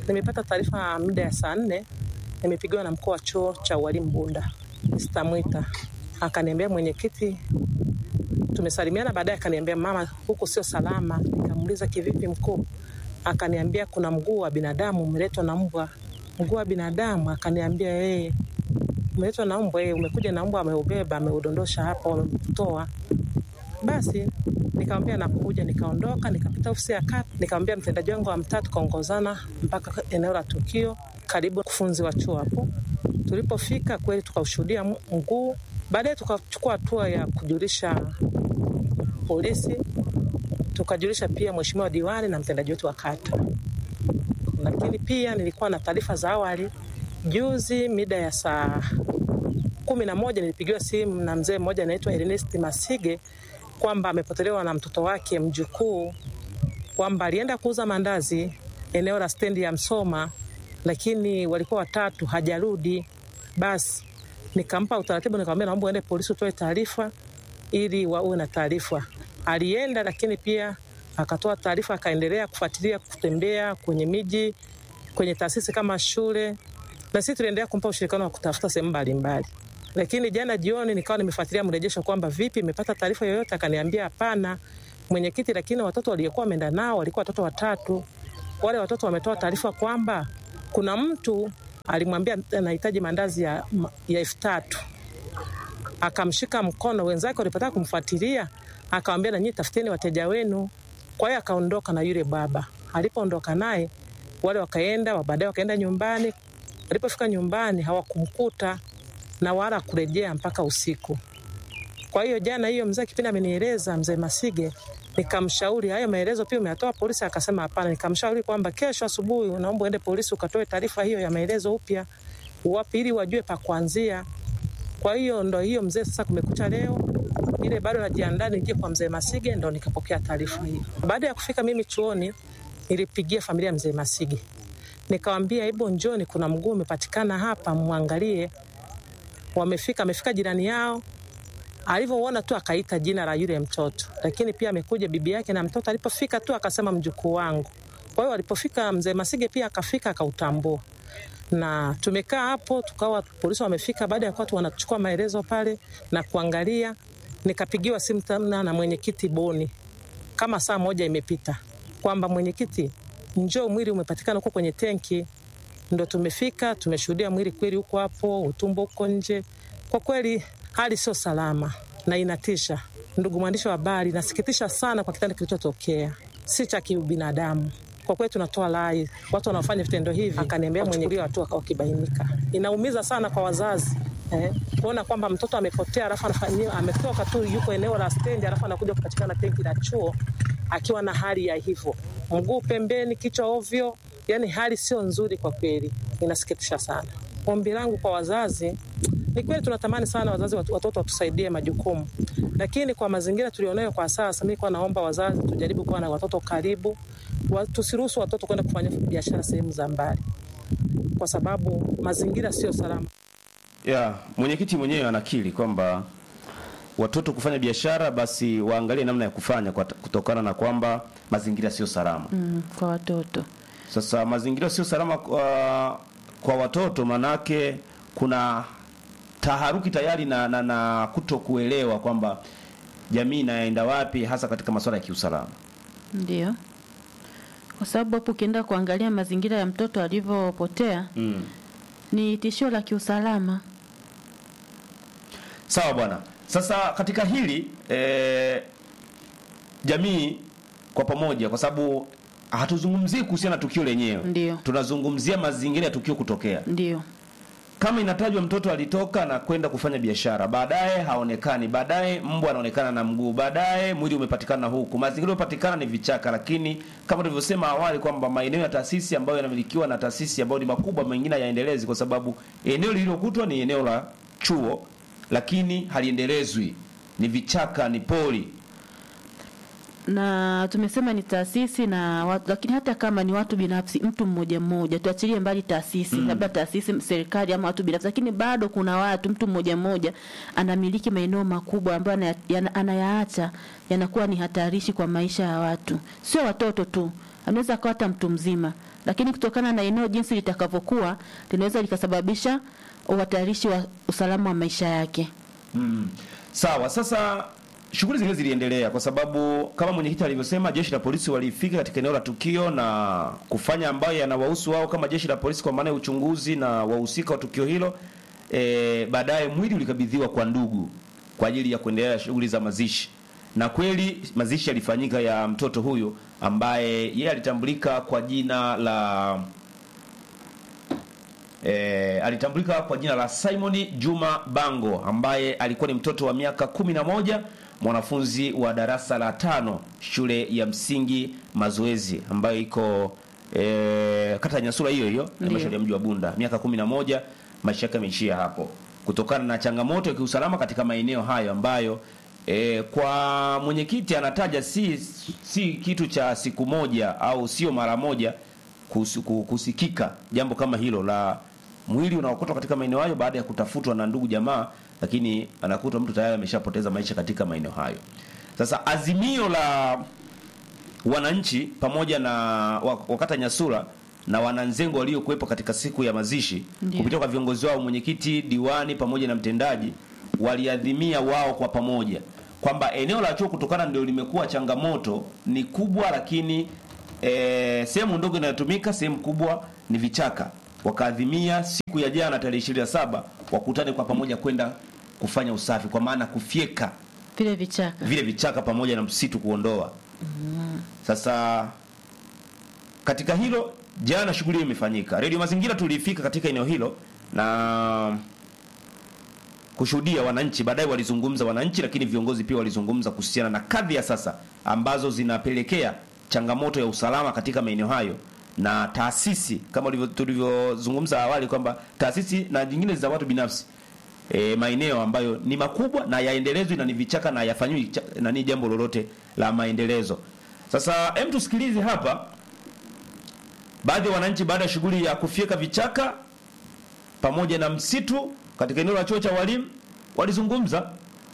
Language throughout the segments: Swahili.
nimepata taarifa muda ya saa nne nimepigiwa na mkuu wa chuo cha ualimu Bunda Mr. Mwita, akaniambia mwenyekiti, tumesalimiana. Baadaye akaniambia mama, huku sio salama. Nikamuuliza kivipi mkuu? Akaniambia kuna mguu wa binadamu umeletwa na mbwa. Mguu wa binadamu? Akaniambia yeye umeletwa na mbwa, yeye umekuja na mbwa, ameubeba ameudondosha hapa, wamemtoa. Basi nikamwambia nakuja, nikaondoka, nikapita ofisi ya kata, nikamwambia mtendaji wangu wa mtaa, tukaongozana mpaka eneo la tukio, karibu kufunzi wa chuo hapo. Tulipofika kweli tukaushuhudia mguu. Baadaye tukachukua hatua ya kujulisha polisi, tukajulisha pia mheshimiwa diwani na mtendaji wetu wa kata. Lakini pia nilikuwa na taarifa za awali. Juzi mida ya saa kumi na moja nilipigiwa simu na mzee mmoja anaitwa Ernest Masige kwamba amepotelewa na mtoto wake mjukuu, kwamba alienda kuuza mandazi eneo la stendi ya Msoma, lakini walikuwa watatu, hajarudi. Basi nikampa utaratibu, nikamwambia naomba uende polisi utoe taarifa ili wawe na taarifa. Alienda, lakini pia akatoa taarifa, akaendelea kufuatilia, kutembea kwenye miji, kwenye taasisi kama shule, na sisi tuliendelea kumpa ushirikiano wa kutafuta sehemu mbalimbali. Lakini jana jioni nikawa nimefuatilia mrejesho kwamba vipi, imepata taarifa yoyote? Akaniambia hapana mwenyekiti, lakini watoto waliokuwa wameenda nao walikuwa watoto watatu. Wale watoto wametoa taarifa kwamba kuna mtu alimwambia anahitaji mandazi ya, ya elfu tatu akamshika mkono. Wenzake walipotaka kumfuatilia akawambia, nanyi tafuteni wateja wenu. Kwa hiyo akaondoka na yule baba. Alipoondoka naye wale wakaenda, baadaye wakaenda nyumbani. Walipofika nyumbani hawakumkuta na wala kurejea mpaka usiku. Kwa hiyo jana hiyo mzee kipindi amenieleza mzee Masige, nikamshauri hayo maelezo pia umeyatoa polisi? Akasema hapana. Nikamshauri kwamba kesho asubuhi naomba uende polisi ukatoe taarifa hiyo ya maelezo upya, wapi ili wajue pa kuanzia. Kwa hiyo ndo hiyo mzee, sasa kumekucha leo ile bado najiandaa nije kwa mzee Masige, ndo nikapokea taarifa hiyo. Baada ya kufika mimi chuoni, nilipigia familia mzee Masige nikawambia, hebu njoni, kuna mguu umepatikana hapa, mwangalie. Wamefika, amefika jirani yao alivyoona tu akaita jina la yule mtoto, lakini pia amekuja bibi yake na mtoto. Alipofika tu akasema mjukuu wangu. Kwa hiyo alipofika mzee Masige pia akafika akautambua, na tumekaa hapo tukawa polisi wamefika. Baada ya kuwa tu wanachukua maelezo pale na kuangalia, nikapigiwa simu tena na mwenyekiti Boni kama saa moja imepita kwamba mwenyekiti, njoo, mwili umepatikana huko kwenye tenki. Ndo tumefika tumeshuhudia mwili kweli huko hapo, utumbo huko nje. Kwa kweli hali sio salama na inatisha. Ndugu mwandishi wa habari, nasikitisha sana kwa kitendo kilichotokea, si cha kibinadamu. Kwa kweli tunatoa rai watu wanaofanya vitendo hivi, akaniambia mwenye hatua wakibainika. Inaumiza sana kwa wazazi eh, kuona kwamba mtoto amepotea, alafu anafanyiwa ametoka tu, yuko eneo la stendi, alafu anakuja kupatikana tenki la chuo akiwa na hali ya hivyo, mguu pembeni, kichwa ovyo. Yani hali sio nzuri kwa kweli, inasikitisha sana. Ombi langu kwa wazazi ni kweli tunatamani sana wazazi watoto watusaidie majukumu, lakini kwa mazingira tulionayo kwa sasa, mi kwa naomba wazazi tujaribu kuwa na watoto karibu, tusiruhusu watoto kwenda kufanya biashara sehemu za mbali, kwa sababu mazingira sio salama. Ya, mwenyekiti mwenyewe anakiri kwamba watoto kufanya biashara basi waangalie namna ya kufanya kwa, kutokana na kwamba mazingira sio salama mm, kwa watoto. Sasa mazingira sio salama kwa, kwa watoto manake kuna taharuki tayari na, na, na kuto kuelewa kwamba jamii inaenda wapi hasa katika masuala ya kiusalama. Ndio, kwa sababu hapo ukienda kuangalia mazingira ya mtoto alivyopotea mm. ni tishio la kiusalama. Sawa bwana. Sasa katika hili e, jamii kwa pamoja, kwa sababu hatuzungumzii kuhusiana na tukio lenyewe, Ndio. tunazungumzia mazingira ya tukio kutokea. Ndio. Kama inatajwa mtoto alitoka na kwenda kufanya biashara, baadaye haonekani, baadaye mbwa anaonekana na mguu, baadaye mwili umepatikana huku. Mazingira yaliyopatikana ni vichaka, lakini kama tulivyosema awali kwamba maeneo ya taasisi ambayo yanamilikiwa na taasisi ambayo ni makubwa, mengine hayaendelezi kwa sababu eneo lililokutwa ni eneo la chuo, lakini haliendelezwi, ni vichaka, ni poli. na tumesema ni taasisi na watu, lakini hata kama ni watu binafsi, mtu mmoja mmoja, tuachilie mbali taasisi Mm. labda taasisi serikali ama watu binafsi, lakini bado kuna watu, mtu mmoja mmoja anamiliki maeneo makubwa ambayo anaya- yana- anayaacha yanakuwa ni hatarishi kwa maisha ya watu, sio watoto tu anaweza akawa hata mtu mzima, lakini kutokana na eneo jinsi litakavyokuwa linaweza likasababisha uhatarishi wa usalama wa maisha yake. Mm. Sawa, sasa shughuli zingine ziliendelea kwa sababu kama mwenyekiti alivyosema, jeshi la polisi walifika katika eneo la tukio na kufanya ambayo yanawahusu wao kama jeshi la polisi, kwa maana ya uchunguzi na wahusika wa tukio hilo. E, baadaye mwili ulikabidhiwa kwa ndugu kwa ajili ya kuendelea shughuli za mazishi, na kweli mazishi yalifanyika ya mtoto huyo ambaye yeye alitambulika kwa jina la E, alitambulika kwa jina la Simon Juma Bango ambaye alikuwa ni mtoto wa miaka kumi na moja mwanafunzi wa darasa la tano shule ya msingi Mazoezi ambayo iko e, kata ya Nyasura hiyo hiyo halmashauri ya mji wa Bunda. Miaka kumi na moja maisha yake yameishia hapo kutokana na changamoto ya kiusalama katika maeneo hayo ambayo e, kwa mwenyekiti anataja si, si kitu cha siku moja au sio mara moja kus- ku- kusikika jambo kama hilo la mwili unaokotwa katika maeneo hayo baada ya kutafutwa na ndugu jamaa, lakini anakutwa mtu tayari ameshapoteza maisha katika maeneo hayo. Sasa azimio la wananchi pamoja na wa- wakata Nyasura na wananzengo waliokuwepo katika siku ya mazishi Ndiyo. kupitia kwa viongozi wao, mwenyekiti, diwani pamoja na mtendaji, waliadhimia wao kwa pamoja kwamba eneo la chuo kutokana ndio limekuwa changamoto ni kubwa, lakini e, sehemu ndogo inayotumika, sehemu kubwa ni vichaka. Wakaadhimia siku ya jana tarehe 27 wakutane kwa pamoja kwenda kufanya usafi, kwa maana kufyeka Vile vichaka vile vichaka pamoja na msitu kuondoa. Sasa katika hilo jana shughuli hiyo imefanyika. Radio Mazingira tulifika katika eneo hilo na kushuhudia wananchi. Baadaye walizungumza wananchi, lakini viongozi pia walizungumza kuhusiana na kadhi ya sasa ambazo zinapelekea changamoto ya usalama katika maeneo hayo na taasisi kama ulivyo- tulivyozungumza awali kwamba taasisi na nyingine za watu binafsi e, maeneo ambayo ni makubwa na yaendelezwe na ni vichaka na yafanyiwi cha- nani jambo lolote la maendelezo. Sasa hem, tusikilize hapa baadhi ya wananchi baada ya shughuli ya kufyeka vichaka pamoja na msitu katika eneo la chuo cha walimu walizungumza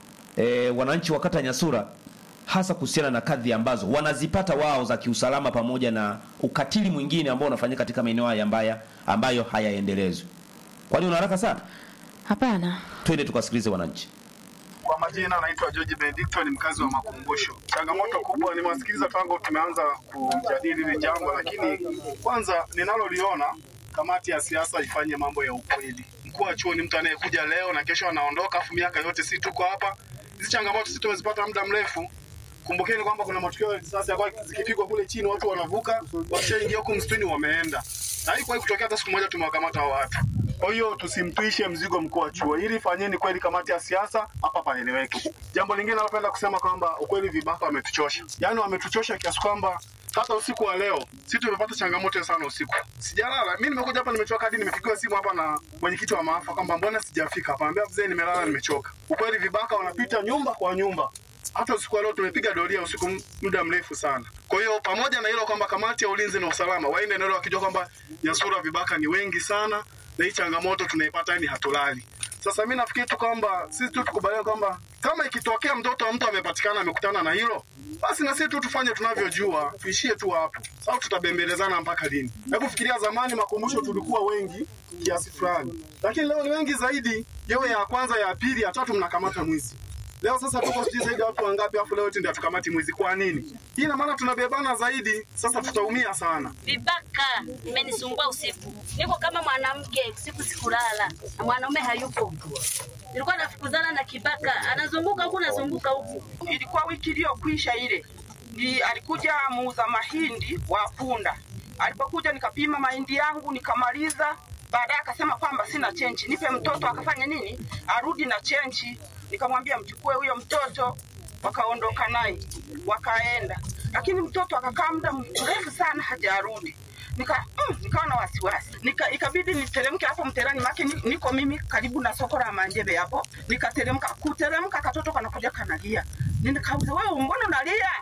e, wananchi wa kata Nyasura hasa kuhusiana na kadhi ambazo wanazipata wao za kiusalama pamoja na ukatili mwingine ambao unafanyika katika maeneo haya ambayo, ambayo hayaendelezwi. Kwani una haraka sana? hapana. Twende tukasikilize wananchi. Kwa majina anaitwa George Benedicto, ni mkazi wa Makumbusho. Changamoto kubwa nimewasikiliza tangu tumeanza kujadili hili jambo, lakini kwanza ninaloliona, kamati ya siasa ifanye mambo ya ukweli. Mkuu wa chuo ni mtu anayekuja leo na kesho anaondoka, afu miaka yote si tuko hapa. Hizi changamoto sisi tumezipata muda mrefu. Kumbukeni kwamba kuna matukio ya risasi ambayo zikipigwa kule chini watu wanavuka, washaingia huku msituni wameenda. Na haikuwahi kutokea hata siku moja tumewakamata hao watu. Kwa hiyo tusimtwishe mzigo mkuu wa chuo, ili fanyeni kweli kamati ya siasa hapa paeleweke. Jambo lingine napenda kusema kwamba ukweli vibaka wametuchosha, yaani wametuchosha kiasi kwamba hata usiku wa leo si tumepata changamoto sana usiku. Sijalala mimi, nimekuja hapa nimechoka, hadi nimepigiwa simu hapa na mwenyekiti wa maafa kwamba mbona sijafika hapa. Ambia mzee, nimelala nimechoka. Ukweli vibaka wanapita nyumba kwa nyumba hata usiku wa leo tumepiga doria usiku m- muda mrefu sana. Kwa hiyo pamoja na hilo kwamba kamati ya ulinzi na usalama waende eneo wakijua kwamba Nyasura vibaka ni wengi sana na hii changamoto tunaipata ni hatulali. Sasa mi nafikiri tu kwamba sisi tu tukubaliane kwamba kama ikitokea mtoto wa mtu amepatikana amekutana na hilo, basi na sisi tu tufanye tunavyojua, tuishie tu hapo. Sasa tutabembelezana mpaka lini? Hebu fikiria, zamani makumbusho tulikuwa wengi kiasi fulani, lakini leo ni wengi zaidi. Yewe ya kwanza, ya pili, ya tatu mnakamata mwizi. Leo sasa tuko sijui zaidi ya watu wangapi, afu leo eti ndio tukamati mwizi. Kwa nini? Hii ina maana tunabebana zaidi, sasa tutaumia sana. Vibaka imenisumbua usiku, niko kama mwanamke usiku, sikulala na mwanaume hayupo. Nilikuwa nafukuzana na kibaka, anazunguka huku nazunguka huku. ilikuwa wiki iliyokwisha ile, ni alikuja muuza mahindi wa punda. Alipokuja nikapima mahindi yangu nikamaliza, baadaye akasema kwamba sina chenchi, nipe mtoto. Akafanya nini? Arudi na chenchi. Nikamwambia mchukue huyo mtoto, wakaondoka naye wakaenda, lakini mtoto akakaa muda mrefu sana hajarudi. Nika, mm, nikawa na wasiwasi nika, ikabidi niteremke hapo mterani make ni- niko mimi karibu na soko la Manjebe hapo. Nikateremka, kuteremka katoto kanakuja kanalia, nikauza wewe, mbona unalia?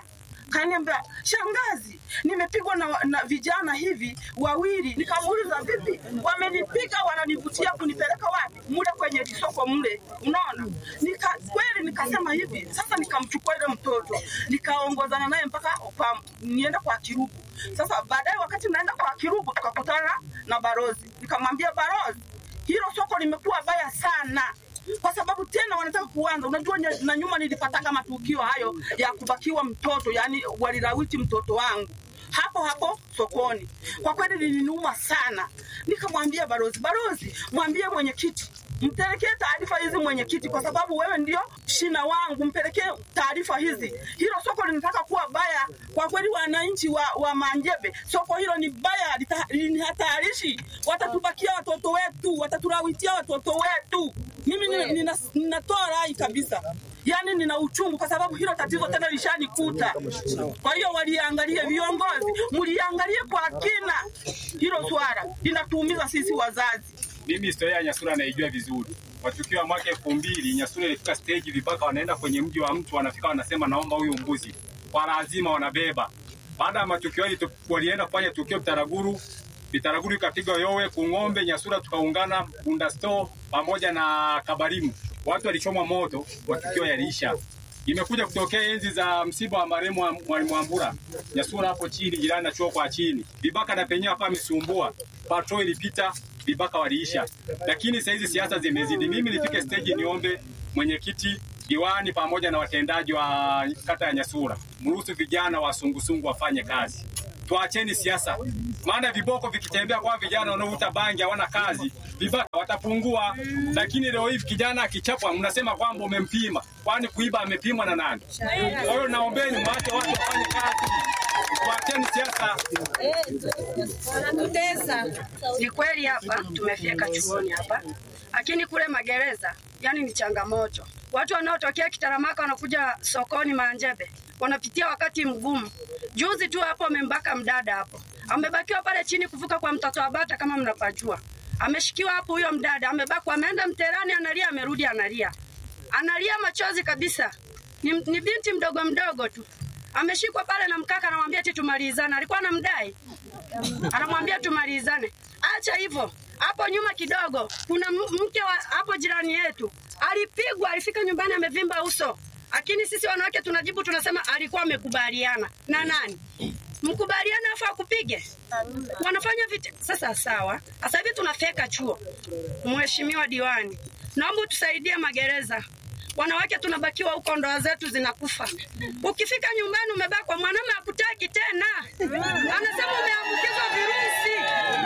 kaniambia shangazi, nimepigwa na, na vijana hivi wawili. Nikamuuliza vipi, wamenipiga wananivutia kunipeleka wapi? Mule kwenye lisoko mle, unaona. Nika kweli nikasema hivi sasa, nikamchukua ile mtoto nikaongozana naye mpaka kwa, nienda kwa Kirugu. Sasa baadaye wakati naenda kwa Kirugu tukakutana na barozi, nikamwambia barozi, hilo soko limekuwa baya sana kwa sababu tena wanataka kuanza. Unajua, nye- na nyuma nilipataka matukio hayo ya kubakiwa mtoto, yani walilawiti mtoto wangu hapo hapo sokoni. Kwa kweli liliniuma sana, nikamwambia barozi, barozi, mwambie mwenyekiti mpelekee taarifa hizi mwenyekiti, kwa sababu wewe ndio shina wangu, mpelekee taarifa hizi. Hilo soko linataka kuwa baya kwa kweli. Wananchi wa, wa Manjebe, soko hilo ni baya, lita- ni hatarishi. Watatubakia watoto wetu, watatulawitia watoto wetu. Mimi nina- nina- ninatoa rai kabisa, yaani nina uchungu kwa sababu hilo tatizo tena lishanikuta. Kwa hiyo waliangalie, viongozi mliangalie kwa kina hilo swala, linatuumiza sisi wazazi. Mimi historia ya Nyasura naijua vizuri. Matukio ya mwaka elfu mbili Nyasura ilifika stage vibaka wanaenda kwenye mji wa mtu, wanafika wanasema, naomba huyu mbuzi, kwa lazima wanabeba. Baada ya matukio hili tu- walienda kufanya tukio Bitaraguru, Bitaraguru ikapigwa yowe Kung'ombe, Nyasura tukaungana Bunda Store pamoja na Kabarimu, watu walichomwa moto, matukio yaliisha. Imekuja kutokea enzi za msiba wa marehemu wa Mwalimu Wambura, Nyasura hapo chini, jirani na chuo kwa chini, vibaka na penyewe hapa amesumbua, patrol ilipita, vibaka waliisha. Lakini saa hizi siasa zimezidi. Mimi nifike stage niombe mwenyekiti, diwani pamoja na watendaji wa kata ya Nyasura, mruhusu vijana wa sungusungu wafanye kazi. Tuacheni siasa, maana viboko vikitembea kwa vijana wanaovuta bangi hawana kazi, vibaka watapungua. Lakini leo hivi kijana akichapwa, mnasema kwamba umempima, kwani kuiba amepimwa na nani? Kwa hiyo naombeni mwache watu wafanye kazi, tuacheni siasa. Ni kweli hapa tumefika chuoni hapa, lakini kule magereza yani ni changamoto. Watu wanaotokea Kitaramaka wanakuja sokoni Manjebe wanapitia wakati mgumu. Juzi tu hapo amembaka mdada hapo, amebakiwa pale chini kuvuka kwa mtoto wa bata, kama mnapajua. Ameshikiwa hapo huyo mdada, amebakwa, ameenda mterani, analia, amerudi analia, analia machozi kabisa. Ni, ni binti mdogo mdogo tu ameshikwa pale na mkaka, anamwambia eti tumalizane. Alikuwa anamdai anamwambia tumalizane. Acha hivyo, hapo nyuma kidogo kuna m- mke wa hapo jirani yetu alipigwa, alifika nyumbani amevimba uso, lakini sisi wanawake tunajibu tunasema alikuwa amekubaliana na nani? Mkubaliana afu akupige? Wanafanya vita. Sasa sawa, sasa hivi tunafeka chuo. Mheshimiwa diwani, naomba utusaidie magereza wanawake tunabakiwa huko, ndoa zetu zinakufa. Ukifika nyumbani umebakwa, mwanaume hakutaki tena, anasema umeambukizwa virusi.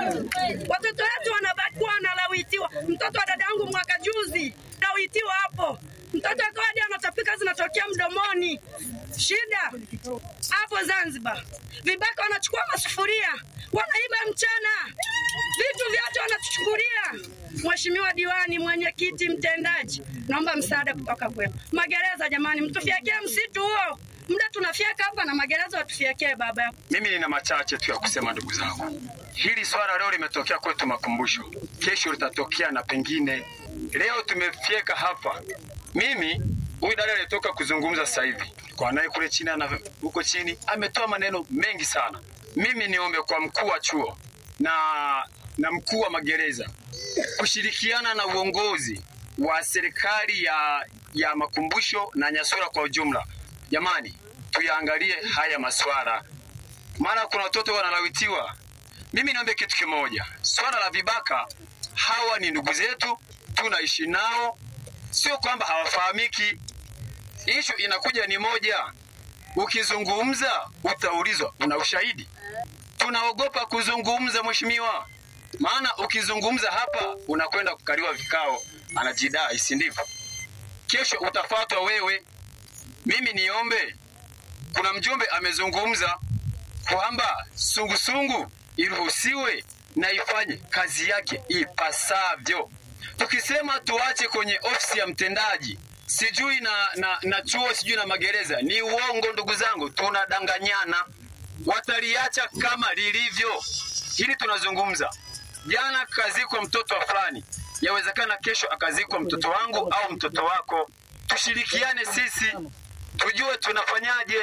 Watoto wetu wanabakiwa, wanalawitiwa. Mtoto wa dada yangu mwaka juzi lawitiwa hapo, mtoto akawa hadi anatapika zinatokea mdomoni. Shida hapo Zanzibar, vibaka wanachukua masufuria wanaiba mchana, vitu vyote wanatuchukulia. Mheshimiwa diwani, mwenyekiti, mtendaji, naomba msaada kutoka kwenu. Magereza jamani, mtufyekee msitu huo, muda tunafyeka hapa na magereza watufyekee baba. Mimi nina machache tu ya kusema, ndugu zangu. Hili swala leo limetokea kwetu Makumbusho, kesho litatokea na pengine. Leo tumefyeka hapa. Mimi huyu dada aliyetoka kuzungumza sasa hivi kwa naye kule chini na huko chini ametoa maneno mengi sana. Mimi niombe kwa mkuu wa chuo na na mkuu wa magereza kushirikiana na uongozi wa serikali ya ya Makumbusho na Nyasura kwa ujumla. Jamani, tuyaangalie haya maswala, maana kuna watoto wanalawitiwa. Mimi niombe kitu kimoja, swala la vibaka, hawa ni ndugu zetu, tunaishi nao, sio kwamba hawafahamiki. Ishu inakuja ni moja, ukizungumza utaulizwa una ushahidi. Tunaogopa kuzungumza, mheshimiwa, maana ukizungumza hapa unakwenda kukaliwa vikao, anajidai, si ndivyo? Kesho utafuatwa wewe. Mimi niombe, kuna mjumbe amezungumza kwamba sungusungu iruhusiwe na ifanye kazi yake ipasavyo. Tukisema tuache kwenye ofisi ya mtendaji sijui na, na, na chuo sijui na magereza, ni uongo ndugu zangu, tunadanganyana. Wataliacha kama lilivyo. Hili tunazungumza, jana kazikwa mtoto wa fulani, yawezekana kesho akazikwa mtoto wangu au mtoto wako. Tushirikiane sisi, tujue tunafanyaje.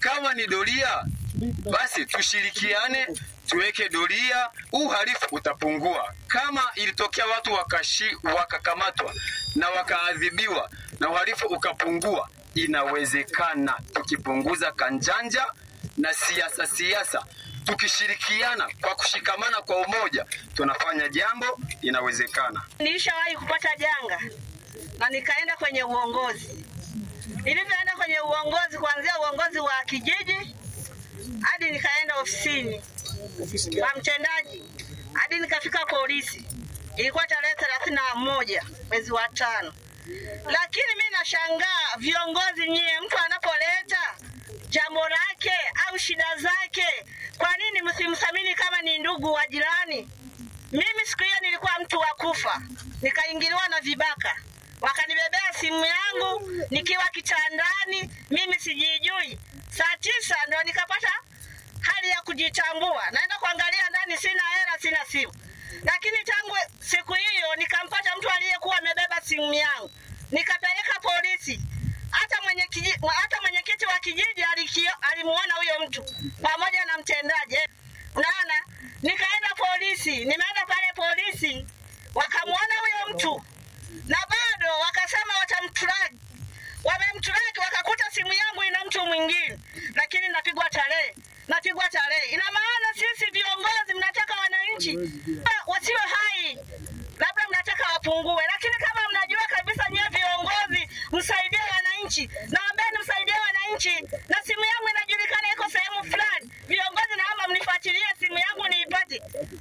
kama ni doria, basi tushirikiane tuweke doria, uhalifu utapungua. Kama ilitokea watu wakashi, wakakamatwa na wakaadhibiwa na uhalifu ukapungua, inawezekana tukipunguza kanjanja na siasa siasa, tukishirikiana kwa kushikamana kwa umoja, tunafanya jambo, inawezekana. Nilishawahi kupata janga na nikaenda kwenye uongozi. Nilivyoenda kwenye uongozi, kuanzia uongozi wa kijiji hadi nikaenda ofisini wa mtendaji hadi nikafika polisi. Ilikuwa tarehe thelathini na moja mwezi wa tano. Lakini mi nashangaa viongozi nyie, mtu anapoleta jambo lake au shida zake, kwa nini msimthamini kama ni ndugu wa jirani? Mimi siku hiyo nilikuwa mtu wa kufa, nikaingiliwa na vibaka, wakanibebea simu yangu nikiwa kitandani, mimi sijijui. Saa tisa ndo nikapata hali ya kujitambua, naenda kuangalia ndani, sina hela, sina simu. Lakini tangu siku hiyo nikampata mtu aliyekuwa amebeba simu yangu, nikapeleka polisi. Hata mwenye kiji, hata mwenyekiti wa kijiji alikio- alimuona huyo mtu pamoja na mtendaji. Unaona, nikaenda polisi, nimeenda pale polisi, wakamuona huyo mtu na bado wakasema watamtraki. Wamemtraki wakakuta simu yangu ina mtu mwingine, lakini napigwa tarehe, napigwa tarehe. Ina maana sisi viongozi mnataka wananchi wasiwe hai, labda mnataka wapungue, lakini kama mnajua kabisa nyie viongozi msaidie wananchi, naombeni msaidie wananchi, na simu yangu inajulikana iko sehemu fulani. Viongozi, naomba mnifuatilie simu yangu niipate.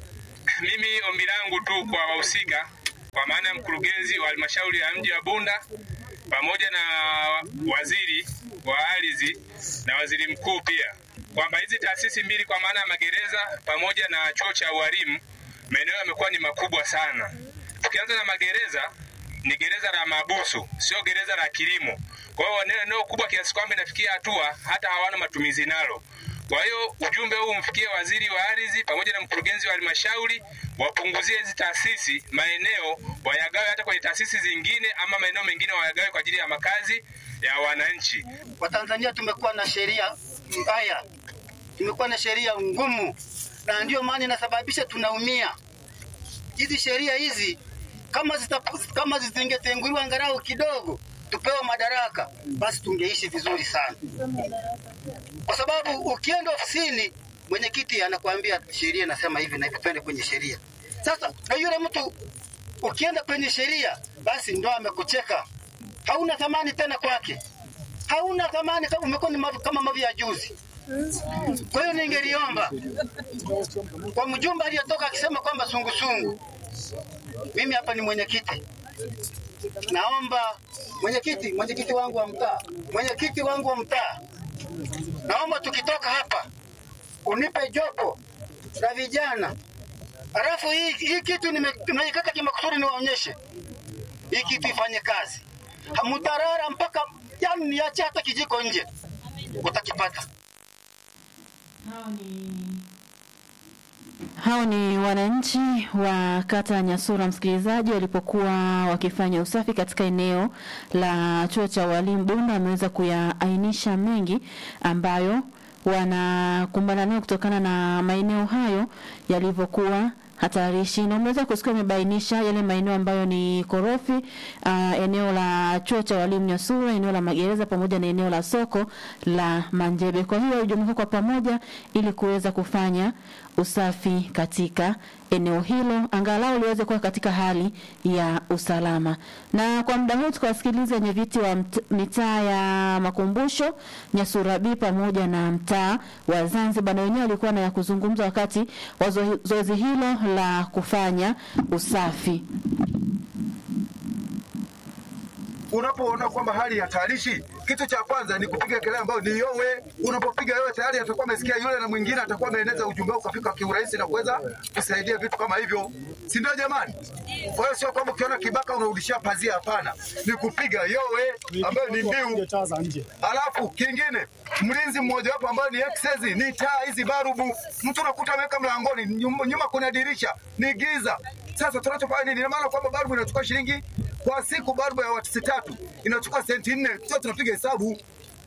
Mimi ombi langu tu kwa wahusika, kwa maana ya mkurugenzi wa halmashauri ya mji wa Bunda pamoja na waziri wa ardhi na waziri mkuu pia, kwamba hizi taasisi mbili kwa maana ya magereza pamoja na chuo cha ualimu, maeneo yamekuwa ni makubwa sana. Tukianza na magereza, ni gereza la mabusu, sio gereza la kilimo. Kwa hiyo eneo eneo kubwa kiasi kwamba inafikia hatua hata hawana matumizi nalo. Kwa hiyo ujumbe huu umfikie waziri wa ardhi pamoja na mkurugenzi wa halmashauri, wapunguzie hizi taasisi maeneo, wayagawe hata kwenye taasisi zingine, ama maeneo mengine wayagawe kwa ajili ya makazi ya wananchi. Watanzania tumekuwa na sheria mbaya, tumekuwa na sheria ngumu, na ndio maana inasababisha tunaumia. Hizi sheria hizi kama zita, kama zisingetenguliwa angalau kidogo, tupewe madaraka, basi tungeishi vizuri sana, kwa sababu ukienda ofisini mwenyekiti anakuambia sheria inasema hivi na hivi, twende kwenye sheria. Sasa na yule mtu ukienda kwenye sheria, basi ndo amekucheka, hauna thamani tena kwake, hauna thamani kama umekuwa ni mavi, kama mavi ya juzi. Kwa hiyo ningeliomba kwa mjumbe aliyetoka akisema kwamba sungusungu, mimi hapa ni mwenyekiti, naomba mwenyekiti, mwenyekiti wangu wa mtaa, mwenyekiti wangu wa mtaa, naomba tukitoka hapa unipe jopo la vijana, halafu hii, hii kitu nime- nimeikata kimakusudi niwaonyeshe hii kitu ifanye kazi, mutarara mpaka yani niache hata kijiko nje, utakipata. Hao ni wananchi wa kata ya Nyasura, msikilizaji, walipokuwa wakifanya usafi katika eneo la chuo cha walimu Bunda. Wameweza kuyaainisha mengi ambayo wanakumbana nayo kutokana na maeneo hayo yalivyokuwa hatarishi na umeweza kusikia amebainisha yale maeneo ambayo ni korofi uh, eneo la chuo cha walimu Nyasura, eneo la magereza pamoja na eneo la soko la Manjebe. Kwa hiyo walijumuika kwa pamoja ili kuweza kufanya usafi katika eneo hilo, angalau liweze kuwa katika hali ya usalama. Na kwa muda huu tukawasikiliza wenye viti wa mt- mitaa ya Makumbusho, Nyasura B pamoja na mtaa wa Zanzibar, na wenyewe walikuwa na ya kuzungumza wakati wa zo- zoezi hilo la kufanya usafi. unapoona kwamba hali ya hatarishi, kitu cha kwanza ni kupiga kelele ambayo ni yowe. Unapopiga yowe tayari atakuwa amesikia yule, na mwingine atakuwa ameeneza ujumbe wako ukafika kiurahisi na kuweza kusaidia vitu kama hivyo, si ndio jamani? Kwa hiyo sio kwamba ukiona kibaka unarudishia pazia, hapana, ni kupiga yowe ambayo ni mbiu. Alafu kingine mlinzi mmoja wapo ambayo ni excess, ni taa hizi barubu. Mtu unakuta ameweka mlangoni, nyuma, nyuma kuna dirisha, ni giza. Sasa tunachofanya nini? Ina maana kwamba barubu inachukua shilingi kwa siku, barubu ya watu tatu inachukua senti nne, sio tunapiga hesabu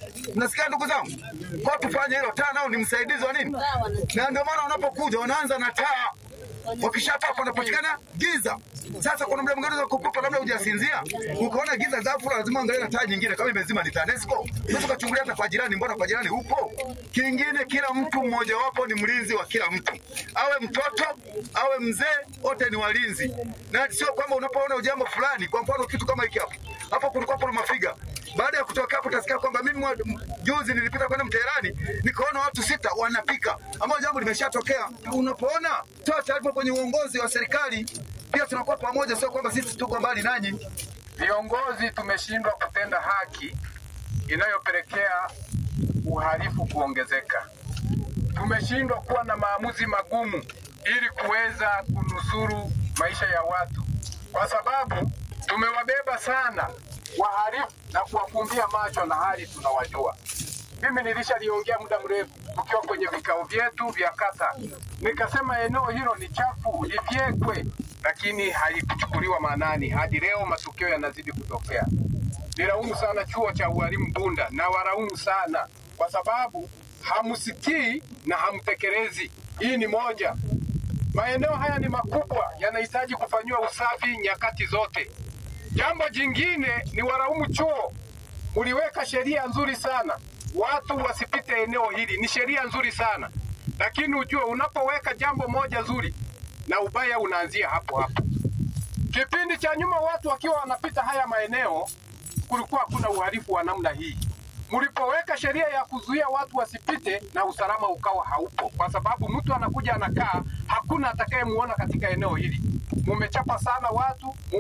Nasikia ndugu zangu, kwa tufanye hilo. Taa nao ni msaidizi wa nini, na ndio maana wanapokuja wanaanza na taa wakishapaa panapatikana giza. Sasa kuna muda mwingine za kupupa, labda hujasinzia ukaona giza ghafla, lazima angalia na taa nyingine kama imezima ni TANESCO. Unaweza ukachungulia hata kwa jirani, mbona kwa jirani upo? Kingine, kila mtu mmojawapo ni mlinzi wa kila mtu, awe mtoto awe mzee, wote ni walinzi, na sio kwamba unapoona ujambo fulani, kwa mfano kitu kama hiki hapo hapo, kulikuwa kuna mafiga baada ya kutoka hapo utasikia kwamba mimi mwa- juzi nilipita kwenda Mterani nikaona watu sita wanapika, ambao jambo limeshatokea. Unapoona toa taarifa kwenye uongozi wa serikali, pia tunakuwa pamoja, sio kwamba sisi tuko mbali nanyi. Viongozi tumeshindwa kutenda haki inayopelekea uhalifu kuongezeka. Tumeshindwa kuwa na maamuzi magumu ili kuweza kunusuru maisha ya watu, kwa sababu tumewabeba sana wahalifu na kuwafumbia macho na hali tunawajua. Mimi nilishaliongea muda mrefu tukiwa kwenye vikao vyetu vya kata, nikasema eneo hilo ni chafu, lifyekwe, lakini halikuchukuliwa maanani. Hadi leo matukio yanazidi kutokea. Nilaumu sana chuo cha ualimu Bunda na walaumu sana kwa sababu hamsikii na hamtekelezi. Hii ni moja. Maeneo haya ni makubwa, yanahitaji kufanyiwa usafi nyakati zote. Jambo jingine ni walaumu chuo, uliweka sheria nzuri sana, watu wasipite eneo hili, ni sheria nzuri sana, lakini ujue unapoweka jambo moja zuri na ubaya unaanzia hapo hapo. Kipindi cha nyuma watu wakiwa wanapita haya maeneo, kulikuwa hakuna uhalifu wa namna hii. Mlipoweka sheria ya kuzuia watu wasipite, na usalama ukawa haupo, kwa sababu mtu anakuja anakaa, hakuna atakayemuona katika eneo hili. Mumechapa sana watu,